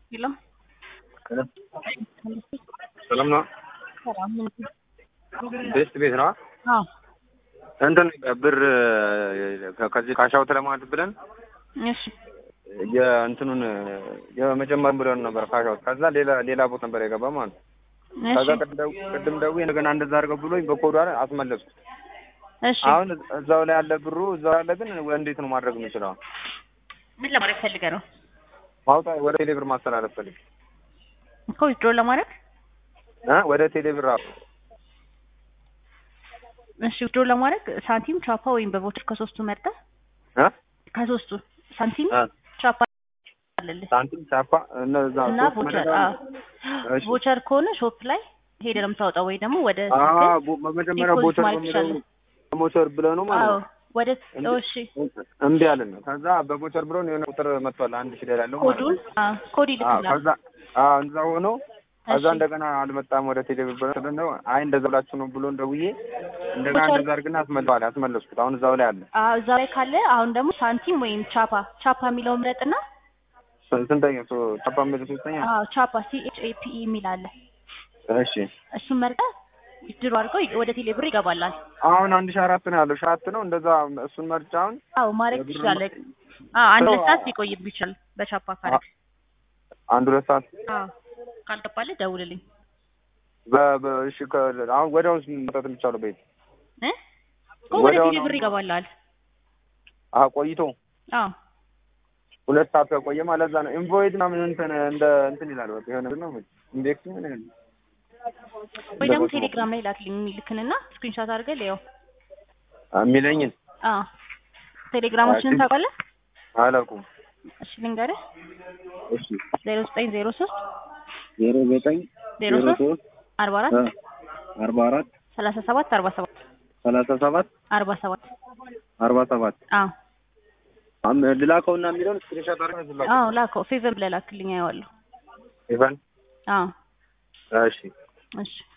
ሄሎ ሰላም ነው። ሰላም ምን ቤስት ቤት ነው። አዎ እንትን ብር ከዚህ ካሻውት ለማለት ብለን እሺ የእንትኑን የመጀመሪያ ብለን ነበር ካሻውት። ከዛ ሌላ ሌላ ቦታ ነበር የገባ ማለት ነው። ከዛ እሺ ቅድም ደው- ቅድም ደውዬ እንደገና እንደዛ አድርገው ብሎኝ በኮዱ አይደል አስመለስኩት። እሺ አሁን እዛው ላይ ያለ ብሩ እዛው ያለ ግን እንዴት ነው ማድረግ የምችለው? ምን ለማድረግ ፈልገህ ነው ማውጣት ወደ ቴሌብር ማስተላለፍ ፈልግ እኮ ዊዝድሮ ለማድረግ እ ወደ ቴሌብር አዎ እሺ ዊዝድሮ ለማድረግ ሳንቲም ቻፓ ወይም በቮቸር ከሶስቱ መርጠህ እ ከሶስቱ ሳንቲም እ ቻፓ አለልህ ሳንቲም ቻፓ እነዛ እና ሶስት ቮቸር መደዳ- አዎ እሺ። ቮቸር ከሆነ ሾፕ ላይ ሄደህ ነው የምታወጣው ወይ ደግሞ ወደ አዎ ስልክህ ቦ- በመጀመሪያ ዲፖዚት ቦቸር ማድረግ በሚለው ትችላለህ። ቦቸር ብለህ ነው ማለት አዎ ነው። ወደ እንዴ- እሺ እምቢ አለን። ከዛ በቦቸር ብሎ የሆነ ቁጥር መጥቷል አንድ ሺህ ላይ ያለው ማለት ኮዱን ነው። አዎ ኮድ አዎ ይልክልሃል ከዛ አዎ እንደዛ ሆኖ ከዛ እሺ እንደገና አልመጣም ወደ ቴሌብር ብሎ ነው አይ እንደዛ ብላችሁ ነው ብሎ እንደውዬ እንደገና ቦቸር- እንደዛ አድርግና አስመለዋል ያስመለስኩት አሁን እዛው ላይ አለ። አዎ እዛ ላይ ካለ አሁን ደግሞ ሳንቲም ወይም ቻፓ ቻፓ የሚለውን ምረጥና ስ- ስንተኛ ሶ ቻፓ የሚል ሶስተኛ አዎ ቻፓ ሲ ኤች ኤ ፒ ኢ የሚል አለ እሺ እሱን መርጠህ ድሮ አድርገው ወደ ቴሌብር ይገባላል። አሁን አንድ ሺህ አራት ነው ያለው ሺህ አራት ነው እንደዛ እሱን መርጫ አሁን አዎ ማድረግ የብር ትችላለህ። ማ- አዎ አንድ አዎ። ሁለት ሰዓት ሊቆይብህ ይችላል በቻፓ ካረግ። አንድ ሁለት ሰዓት አዎ ካልገባልህ ደውልልኝ በ- በ- እሺ ከ- አሁን ወዲያውኑ መውጣት የሚቻለው ቤት እ እኮ ወደ ወዲያውኑ ቴሌብር ይገባላል። አሀ ቆይቶ አዎ ሁለት ሰዓት ከቆየ ማለት እዛ ነው ኢንቮይድ ምናምን እንትን እንደ እንትን ይላል በቃ የሆነ ነው ኢንዴክስ ምን ይላል ወይ ደግሞ እንደበስሞ- ቴሌግራም ላይ ላክልኝ የሚልክንና ስክሪንሾት አድርገህ ሊያው። የሚለኝን አዎ ቴሌግራማችንን አይ፣ ታውቃለህ? አላውቁም። እሺ ልንገርህ እሺ ዜሮ ዘጠኝ ዜሮ ሶስት ዜሮ ዘጠኝ ዜሮ ሶስት አርባ አራት አርባ አራት ሰላሳ ሰባት አርባ ሰባት ሰላሳ ሰባት አርባ ሰባት አርባ ሰባት አዎ አም- ልላከውና የሚለውን ስክሪንሾት አድርገህ ልላከው። አዎ ላከው ፌቨር ብለህ ላክልኝ አየዋለሁ። ኢቫን አዎ እሺ እሺ